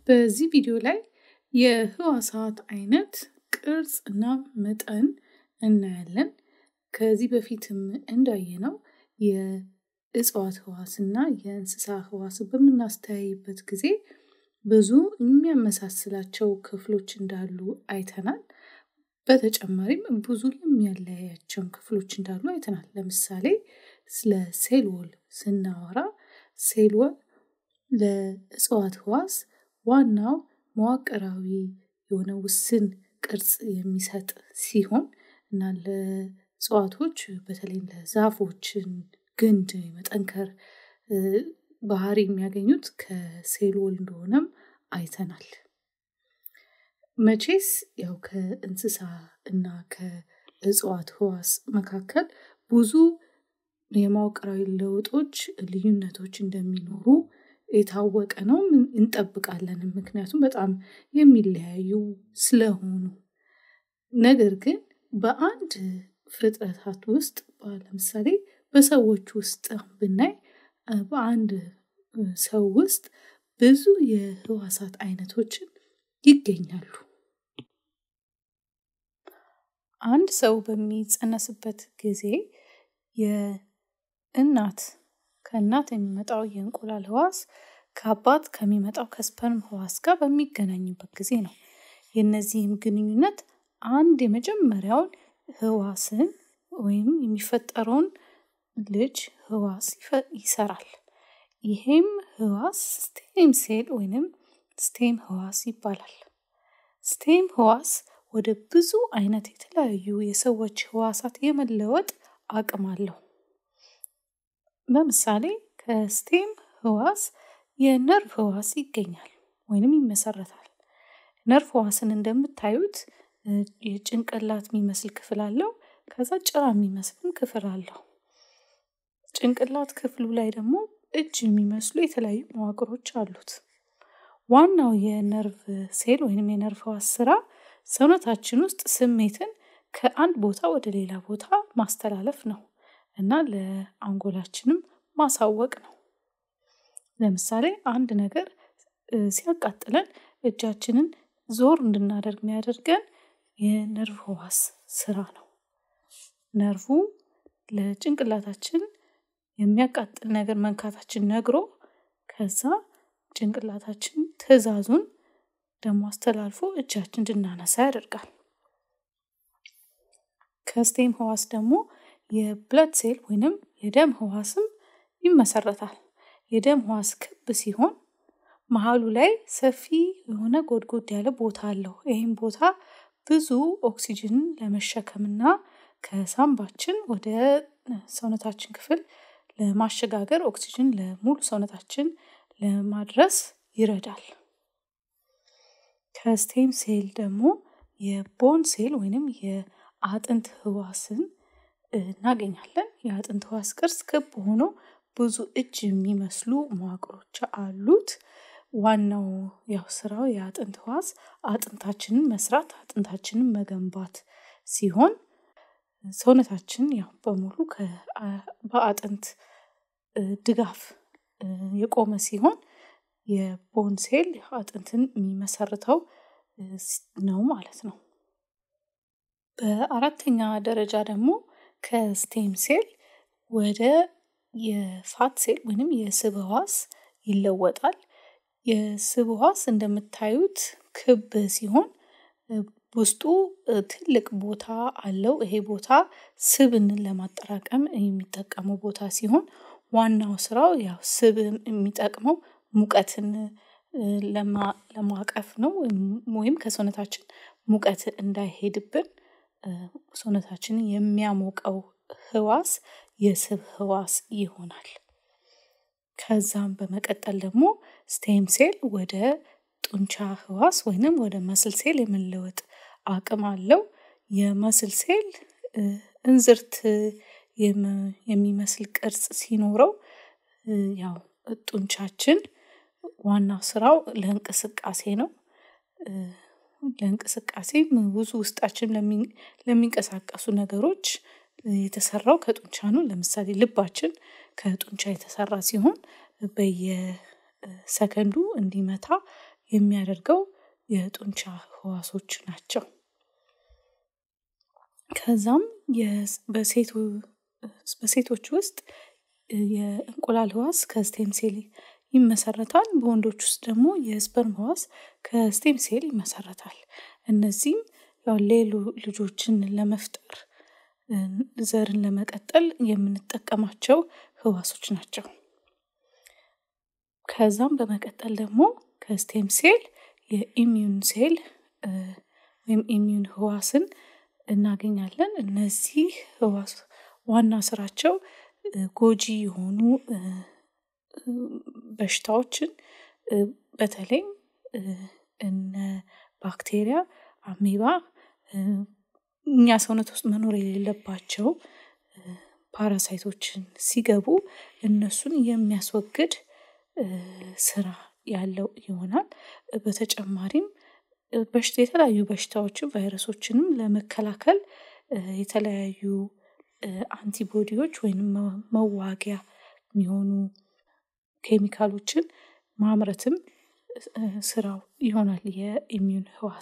በዚህ ቪዲዮ ላይ የህዋሳት አይነት ቅርጽ እና መጠን እናያለን። ከዚህ በፊትም እንዳየነው የእጽዋት ህዋስ እና የእንስሳ ህዋስ በምናስተያይበት ጊዜ ብዙ የሚያመሳስላቸው ክፍሎች እንዳሉ አይተናል። በተጨማሪም ብዙ የሚያለያያቸውን ክፍሎች እንዳሉ አይተናል። ለምሳሌ ስለ ሴል ወል ስናወራ ሴል ወል ለእጽዋት ህዋስ ዋናው መዋቅራዊ የሆነ ውስን ቅርጽ የሚሰጥ ሲሆን እና ለእጽዋቶች በተለይ ለዛፎችን ግንድ የመጠንከር ባህሪ የሚያገኙት ከሴል ወል እንደሆነም አይተናል። መቼስ ያው ከእንስሳ እና ከእጽዋት ህዋስ መካከል ብዙ የመዋቅራዊ ለውጦች ልዩነቶች እንደሚኖሩ የታወቀ ነው እንጠብቃለን። ምክንያቱም በጣም የሚለያዩ ስለሆኑ። ነገር ግን በአንድ ፍጥረታት ውስጥ ለምሳሌ በሰዎች ውስጥ ብናይ በአንድ ሰው ውስጥ ብዙ የህዋሳት አይነቶችን ይገኛሉ። አንድ ሰው በሚጸነስበት ጊዜ የእናት ከእናት የሚመጣው የእንቁላል ህዋስ ከአባት ከሚመጣው ከስፐርም ህዋስ ጋር በሚገናኝበት ጊዜ ነው። የእነዚህም ግንኙነት አንድ የመጀመሪያውን ህዋስን ወይም የሚፈጠረውን ልጅ ህዋስ ይሰራል። ይሄም ህዋስ ስቴም ሴል ወይንም ስቴም ህዋስ ይባላል። ስቴም ህዋስ ወደ ብዙ አይነት የተለያዩ የሰዎች ህዋሳት የመለወጥ አቅም አለው። ለምሳሌ ከስቴም ህዋስ የነርቭ ህዋስ ይገኛል ወይንም ይመሰረታል። ነርቭ ህዋስን እንደምታዩት የጭንቅላት የሚመስል ክፍል አለው። ከዛ ጭራ የሚመስልም ክፍል አለው። ጭንቅላት ክፍሉ ላይ ደግሞ እጅ የሚመስሉ የተለያዩ መዋቅሮች አሉት። ዋናው የነርቭ ሴል ወይንም የነርቭ ህዋስ ስራ ሰውነታችን ውስጥ ስሜትን ከአንድ ቦታ ወደ ሌላ ቦታ ማስተላለፍ ነው እና ለአንጎላችንም ማሳወቅ ነው። ለምሳሌ አንድ ነገር ሲያቃጥለን እጃችንን ዞር እንድናደርግ የሚያደርገን የነርቭ ህዋስ ስራ ነው። ነርቩ ለጭንቅላታችን የሚያቃጥል ነገር መንካታችን ነግሮ ከዛ ጭንቅላታችን ትዕዛዙን ደግሞ አስተላልፎ እጃችን እንድናነሳ ያደርጋል። ከስቴም ህዋስ ደግሞ የብለድ ሴል ወይንም የደም ህዋስም ይመሰረታል። የደም ህዋስ ክብ ሲሆን መሀሉ ላይ ሰፊ የሆነ ጎድጎድ ያለ ቦታ አለው። ይህም ቦታ ብዙ ኦክሲጅንን ለመሸከምና ከሳምባችን ወደ ሰውነታችን ክፍል ለማሸጋገር ኦክሲጅን ለሙሉ ሰውነታችን ለማድረስ ይረዳል። ከስቴም ሴል ደግሞ የቦን ሴል ወይንም የአጥንት ህዋስን እናገኛለን። የአጥንት ህዋስ ቅርጽ ክብ ሆኖ ብዙ እጅ የሚመስሉ መዋቅሮች አሉት። ዋናው ያው ስራው የአጥንት ህዋስ አጥንታችንን መስራት፣ አጥንታችንን መገንባት ሲሆን ሰውነታችን ያው በሙሉ በአጥንት ድጋፍ የቆመ ሲሆን የቦን ሴል አጥንትን የሚመሰርተው ነው ማለት ነው። በአራተኛ ደረጃ ደግሞ ከስቴም ሴል ወደ የፋት ሴል ወይንም የስብ ህዋስ ይለወጣል። የስብ ህዋስ እንደምታዩት ክብ ሲሆን ውስጡ ትልቅ ቦታ አለው። ይሄ ቦታ ስብን ለማጠራቀም የሚጠቀመው ቦታ ሲሆን ዋናው ስራው ያው ስብ የሚጠቅመው ሙቀትን ለማቀፍ ነው ወይም ከሰውነታችን ሙቀት እንዳይሄድብን ሰውነታችንን የሚያሞቀው ህዋስ የስብ ህዋስ ይሆናል። ከዛም በመቀጠል ደግሞ ስቴም ሴል ወደ ጡንቻ ህዋስ ወይንም ወደ መስል ሴል የመለወጥ አቅም አለው። የመስል ሴል እንዝርት የሚመስል ቅርጽ ሲኖረው ያው ጡንቻችን ዋና ስራው ለእንቅስቃሴ ነው። ለእንቅስቃሴ ብዙ ውስጣችን ለሚንቀሳቀሱ ነገሮች የተሰራው ከጡንቻ ነው። ለምሳሌ ልባችን ከጡንቻ የተሰራ ሲሆን በየሰከንዱ እንዲመታ የሚያደርገው የጡንቻ ህዋሶች ናቸው። ከዛም በሴቶች ውስጥ የእንቁላል ህዋስ ከስቴም ሴል ይመሰረታል። በወንዶች ውስጥ ደግሞ የስፐርም ህዋስ ከስቴም ሴል ይመሰረታል። እነዚህም ያው ሌሎ ልጆችን ለመፍጠር ዘርን ለመቀጠል የምንጠቀማቸው ህዋሶች ናቸው። ከዛም በመቀጠል ደግሞ ከስቴም ሴል የኢሚዩን ሴል ወይም ኢሚዩን ህዋስን እናገኛለን። እነዚህ ህዋስ ዋና ስራቸው ጎጂ የሆኑ በሽታዎችን በተለይም እነ ባክቴሪያ፣ አሜባ እኛ ሰውነት ውስጥ መኖር የሌለባቸው ፓራሳይቶችን ሲገቡ እነሱን የሚያስወግድ ስራ ያለው ይሆናል። በተጨማሪም በሽታ የተለያዩ በሽታዎችን ቫይረሶችንም ለመከላከል የተለያዩ አንቲቦዲዎች ወይንም መዋጊያ የሚሆኑ ኬሚካሎችን ማምረትም ስራው ይሆናል የኢሚዩን ህዋስ።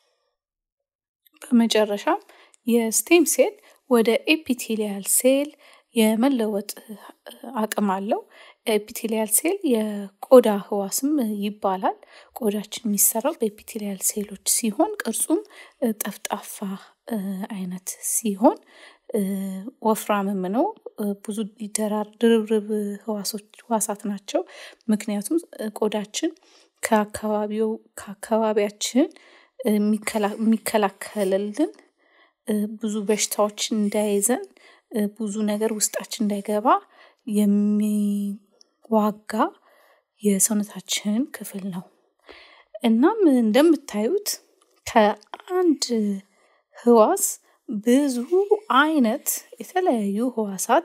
በመጨረሻም የስቴም ሴል ወደ ኤፒቴሊያል ሴል የመለወጥ አቅም አለው። ኤፒቴሊያል ሴል የቆዳ ህዋስም ይባላል። ቆዳችን የሚሰራው በኤፒቴሊያል ሴሎች ሲሆን ቅርጹም ጠፍጣፋ አይነት ሲሆን ወፍራምም ነው። ብዙ ይደራር ድርብርብ ህዋሳት ናቸው። ምክንያቱም ቆዳችን ከአካባቢው ከአካባቢያችን የሚከላከልልን ብዙ በሽታዎች እንዳይዘን ብዙ ነገር ውስጣችን እንዳይገባ የሚዋጋ የሰውነታችን ክፍል ነው። እናም እንደምታዩት ከአንድ ህዋስ ብዙ አይነት የተለያዩ ህዋሳት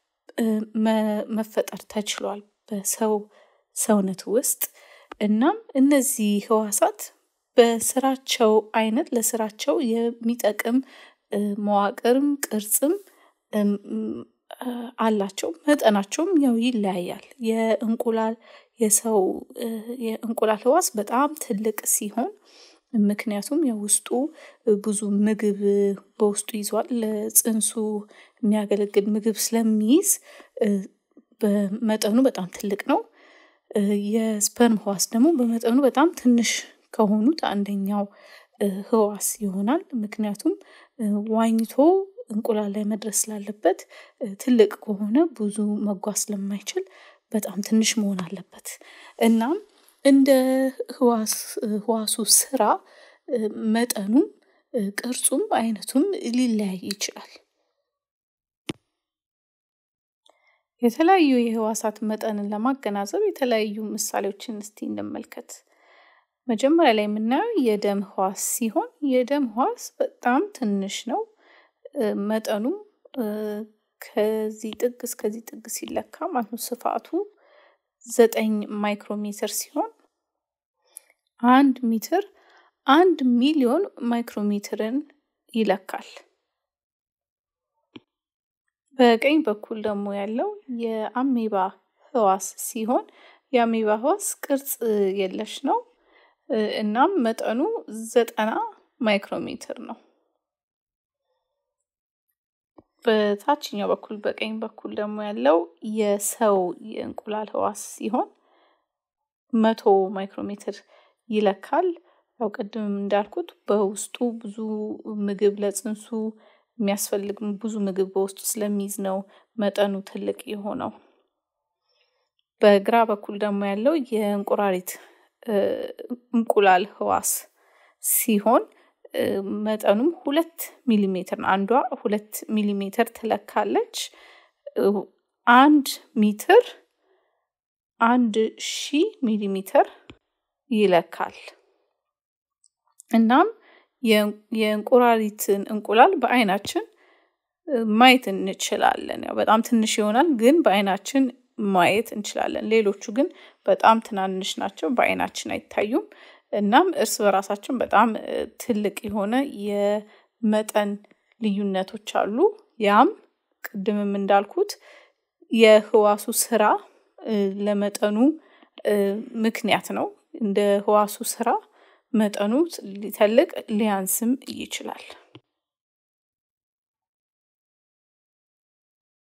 መፈጠር ተችሏል በሰው ሰውነት ውስጥ። እናም እነዚህ ህዋሳት በስራቸው አይነት ለስራቸው የሚጠቅም መዋቅርም ቅርጽም አላቸው። መጠናቸውም ያው ይለያያል። የእንቁላል የሰው የእንቁላል ህዋስ በጣም ትልቅ ሲሆን ምክንያቱም የውስጡ ብዙ ምግብ በውስጡ ይዟል። ለጽንሱ የሚያገለግል ምግብ ስለሚይዝ በመጠኑ በጣም ትልቅ ነው። የስፐርም ህዋስ ደግሞ በመጠኑ በጣም ትንሽ ከሆኑት አንደኛው ህዋስ ይሆናል። ምክንያቱም ዋኝቶ እንቁላል ላይ መድረስ ስላለበት ትልቅ ከሆነ ብዙ መጓዝ ስለማይችል በጣም ትንሽ መሆን አለበት። እናም እንደ ህዋስ ህዋሱ ስራ መጠኑም ቅርጹም አይነቱም ሊለያይ ይችላል። የተለያዩ የህዋሳት መጠንን ለማገናዘብ የተለያዩ ምሳሌዎችን እስቲ እንመልከት። መጀመሪያ ላይ የምናየው የደም ህዋስ ሲሆን የደም ህዋስ በጣም ትንሽ ነው። መጠኑም ከዚህ ጥግ እስከዚህ ጥግ ሲለካ ማለት ነው ስፋቱ ዘጠኝ ማይክሮሜትር ሲሆን አንድ ሜትር አንድ ሚሊዮን ማይክሮሜትርን ይለካል። በቀኝ በኩል ደግሞ ያለው የአሜባ ህዋስ ሲሆን የአሜባ ህዋስ ቅርጽ የለሽ ነው። እናም መጠኑ ዘጠና ማይክሮሜትር ነው። በታችኛው በኩል በቀኝ በኩል ደግሞ ያለው የሰው የእንቁላል ህዋስ ሲሆን መቶ ማይክሮሜትር ይለካል። ያው ቅድምም እንዳልኩት በውስጡ ብዙ ምግብ ለጽንሱ የሚያስፈልግ ብዙ ምግብ በውስጡ ስለሚይዝ ነው መጠኑ ትልቅ የሆነው። በግራ በኩል ደግሞ ያለው የእንቁራሪት እንቁላል ህዋስ ሲሆን መጠኑም ሁለት ሚሊሜትር ነው። አንዷ ሁለት ሚሊሜትር ትለካለች። አንድ ሜትር አንድ ሺህ ሚሊሜትር ይለካል። እናም የእንቁራሪትን እንቁላል በአይናችን ማየት እንችላለን። ያው በጣም ትንሽ ይሆናል ግን በአይናችን ማየት እንችላለን። ሌሎቹ ግን በጣም ትናንሽ ናቸው በአይናችን አይታዩም። እናም እርስ በራሳችን በጣም ትልቅ የሆነ የመጠን ልዩነቶች አሉ። ያም ቅድምም እንዳልኩት የህዋሱ ስራ ለመጠኑ ምክንያት ነው። እንደ ህዋሱ ስራ መጠኑ ሊተልቅ ሊያንስም ይችላል